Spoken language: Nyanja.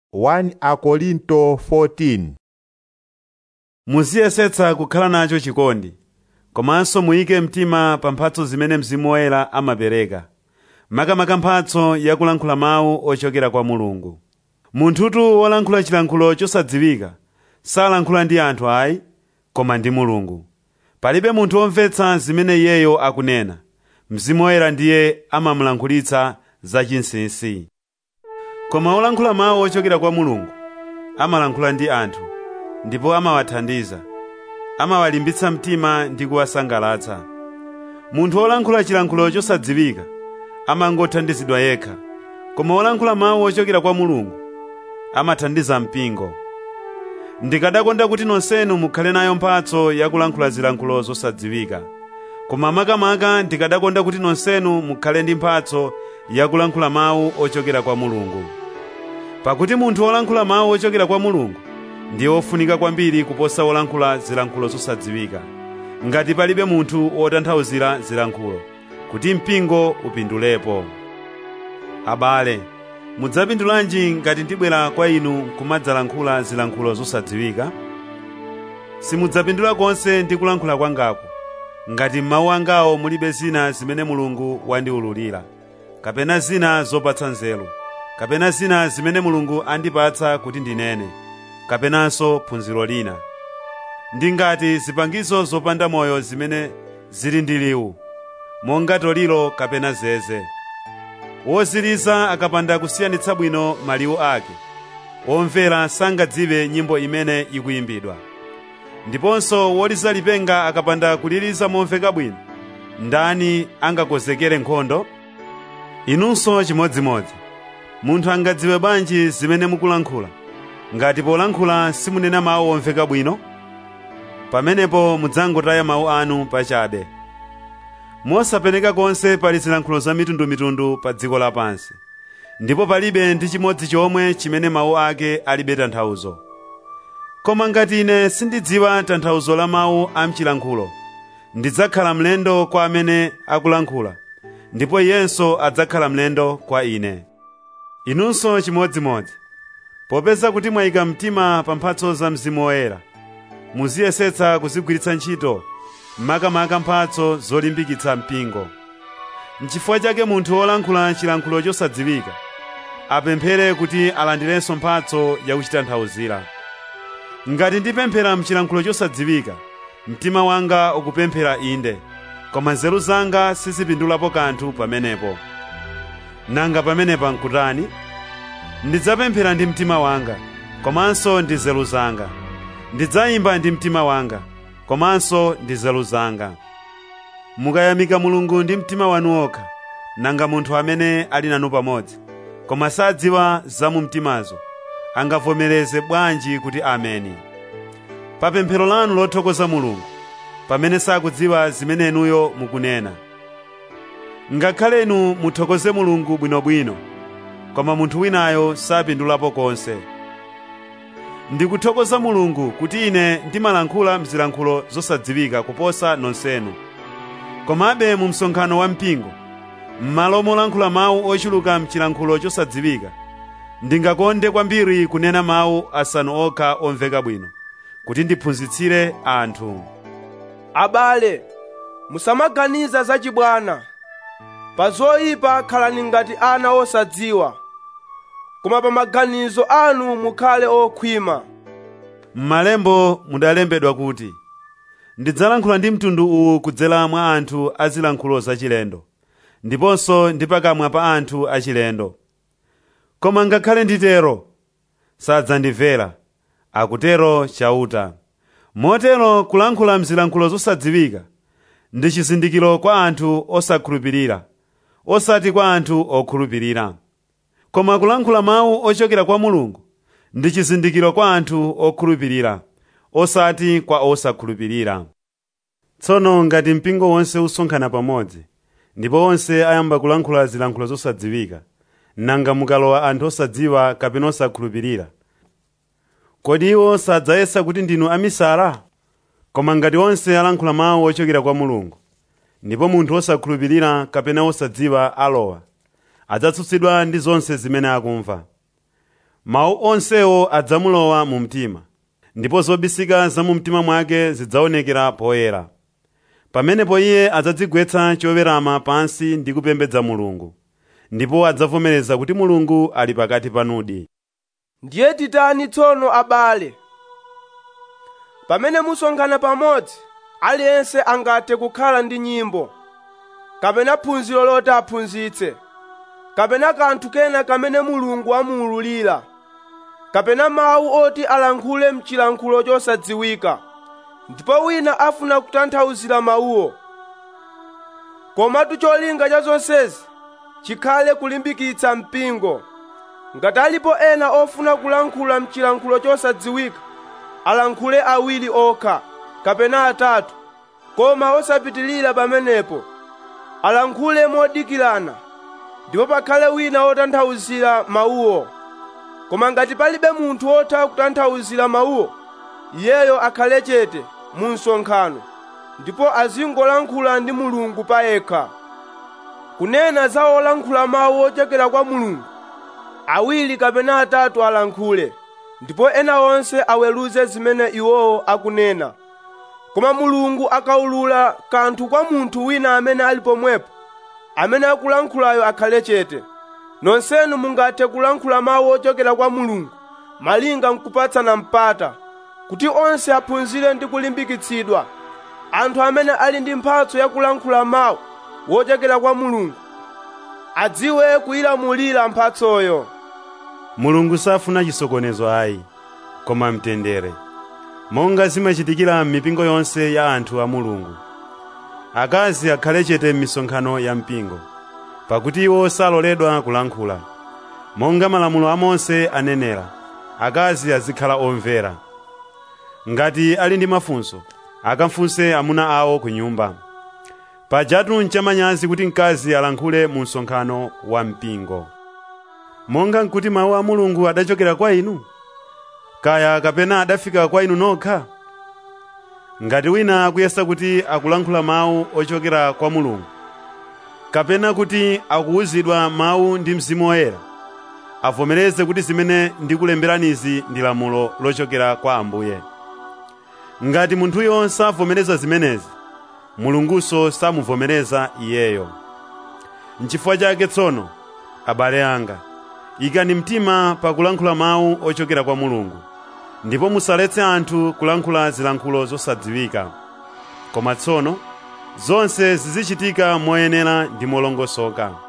1 Akorinto 14 muziyesetsa kukhala nacho chikondi komanso muyike mtima pa mphatso zimene mzimu woyera amapereka makamaka mphatso yakulankhula mawu ochokera kwa mulungu munthutu wolankhula chilankhulo chosadziwika salankhula ndi anthu ayi koma ndi mulungu palibe munthu womvetsa zimene iyeyo akunena mzimu woyera ndiye amamulankhulitsa zachinsinsi koma wolankhula mawu ochokera kwa mulungu amalankhula ndi anthu ndipo amawathandiza amawalimbitsa mtima ndi kuwasangalatsa munthu wolankhula chilankhulo chosadziwika amangothandizidwa yekha koma wolankhula mawu ochokera kwa mulungu amathandiza mpingo ndikadakonda kuti nonsenu mukhale nayo mphatso yakulankhula zilankhulo zosadziwika koma makamaka ndikadakonda kuti nonsenu mukhale ndi mphatso yakulankhula mawu ochokera kwa mulungu pakuti munthu wolankhula mawu ochokera kwa mulungu ndiye wofunika kwambiri kuposa wolankhula zilankhulo zosadziwika ngati palibe munthu wotanthauzira zilankhulo kuti mpingo upindulepo abale mudzapindulanji ngati ndibwera kwa inu kumadzalankhula zilankhulo zosadziwika simudzapindula konse ndi kulankhula kwangaku ngati m'mawu angawo mulibe zina zimene mulungu wandiwululira kapena zina zopatsa nzeru kapena zina zimene mulungu andipatsa kuti ndinene kapenanso phunziro lina ndi ngati zipangizo zopanda moyo zimene zili ndi liwu monga toliro kapena zeze woziliza akapanda kusiyanitsa bwino maliwu ake womvera sangadziwe nyimbo imene ikuyimbidwa ndiponso woliza lipenga akapanda kuliliza momveka bwino ndani angakonzekere nkhondo inunso chimodzimodzi munthu angadziwe bwanji zimene mukulankhula ngati polankhula simunena mawu omveka bwino pamenepo mudzangotaya mawu anu pachabe mosapeneka konse pali zilankhulo za mitundumitundu pa dziko lapansi ndipo palibe ndi chimodzi chomwe chimene mawu ake alibe tanthauzo koma ngati ine sindidziwa tanthauzo la mawu a mchilankhulo ndidzakhala mlendo kwa amene akulankhula ndipo iyenso adzakhala mlendo kwa ine inunso chimodzimodzi popeza kuti mwayika mtima pa mphatso za mzimu woyera muziyesetsa kuzigwiritsa ntchito makamaka mphatso zolimbikitsa mpingo nchifukwa chake munthu wolankhula chilankhulo chosadziwika apemphere kuti alandirenso mphatso yakuchitanthauzira ngati ndipemphera mchilankhulo chosadziwika mtima wanga ukupemphera inde koma nzeru zanga sizipindulapo kanthu pamenepo nanga pamenepa nkutani ndidzapemphera ndi mtima wanga komanso ndi nzeru zanga ndidzayimba ndi mtima wanga komanso ndi nzeru zanga mukayamika mulungu ndi mtima wanu wokha nanga munthu amene ali nanu pamodzi koma sadziwa za mu mtimazo angavomereze bwanji kuti ameni pa pemphero lanu lothokoza mulungu pamene sakudziwa zimene inuyo mukunena ngakhale inu muthokoze mulungu bwinobwino koma munthu winayo sapindulapo konse ndikuthokoza mulungu kuti ine ndimalankhula mzilankhulo zosadziwika kuposa nonsenu komabe mu msonkhano wa mpingo m'malo molankhula mawu ochuluka mchilankhulo chosadziwika ndingakonde kwambiri kunena mawu asanu okha omveka bwino kuti ndiphunzitsire anthu abale musamaganiza zachibwana pa zoyipa khalani ngati ana osadziwa koma pa maganizo anu mukhale okhwima m'malembo mudalembedwa kuti ndidzalankhula ndi mtundu uwu kudzera mwa anthu azilankhulo zachilendo ndiponso ndi pakamwa pa anthu achilendo koma ngakhale nditero sadzandimvera akutero chauta motero kulankhula mzilankhulo zosadziwika ndi chizindikiro kwa anthu osakhulupirira osati kwa anthu okhulupirira koma kulankhula mawu ochokera kwa mulungu ndi chizindikiro kwa anthu okhulupirira osati kwa osakhulupirira tsono ngati mpingo wonse usonkhana pamodzi ndipo onse ayamba kulankhula zilankhulo zosadziwika nanga mukalowa anthu osadziwa kapena osakhulupirira kodi iwo sadzayesa kuti ndinu amisala koma ngati onse alankhula mawu ochokera kwa mulungu ndipo munthu osakhulupirira kapena osadziwa alowa adzatsutsidwa ndi zonse zimene akumva mawu onsewo adzamulowa mu mtima ndipo zobisika za mu mtima mwake zidzaonekera poyera pamenepo iye adzadzigwetsa chowerama pansi ndi kupembedza mulungu ndipo adzavomereza kuti mulungu ali pakati panudi ndiye titani tsono abale pamene musonkhana pamodzi aliyense angathe kukhala ndi nyimbo kapena phunziro loti aphunzitse kapena kanthu kena kamene mulungu amuululira kapena mawu oti alankhule mchilankhulo chosadziwika ndipo wina afuna kutanthauzira mawuwo komatu cholinga cha zonsezi chikhale kulimbikitsa mpingo ngati alipo ena ofuna kulankhula mchilankhulo chosadziwika alankhule awiri okha kapena atatu koma osapitilira pamenepo alankhule modikirana ndipo pakhale wina wotanthauzira mawuwo koma ngati palibe munthu wotha kutanthauzira mawuwo iyeyo akhale chete mu msonkhano ndipo azingolankhula ndi mulungu payekha kunena za olankhula mawu ochokera kwa mulungu awiri kapena atatu alankhule ndipo ena onse aweruze zimene iwowo akunena koma mulungu akaulula kanthu kwa munthu wina amene ali pomwepo amene akulankhulayo akhale chete nonsenu mungathe kulankhula mawu ochokera kwa mulungu malinga mkupatsana mpata kuti onse aphunzire ndi kulimbikitsidwa anthu amene ali ndi mphatso yakulankhula mawu wochokera kwa mulungu adziwe kuyilamulira mphatsoyo mulungu safuna chisokonezo ayi koma mtendere monga zimachitikira m'mipingo yonse ya anthu a mulungu akazi akhale chete m'misonkhano ya mpingo pakuti iwo saloledwa kulankhula monga malamulo a mose anenera akazi azikhala omvera ngati ali ndi mafunso akafunse amuna awo ku nyumba pajatu nchamanyazi kuti mkazi alankhule mu msonkhano wa mpingo monga nkuti mawu a mulungu adachokera kwa inu kaya kapena adafika kwa inu nokha ngati wina akuyesa kuti akulankhula mawu ochokera kwa mulungu kapena kuti akuwuzidwa mawu ndi mzimu woyera avomereze kuti zimene ndikulemberanizi ndi lamulo lochokera kwa ambuye ngati munthuyo savomereza zimenezi mulungunso samuvomereza iyeyo nchifukwa chake tsono abale anga ikani mtima pakulankhula mawu ochokera kwa mulungu ndipo musaletse anthu kulankhula zilankhulo zosadziwika koma tsono zonse zizichitika moyenera ndi molongosoka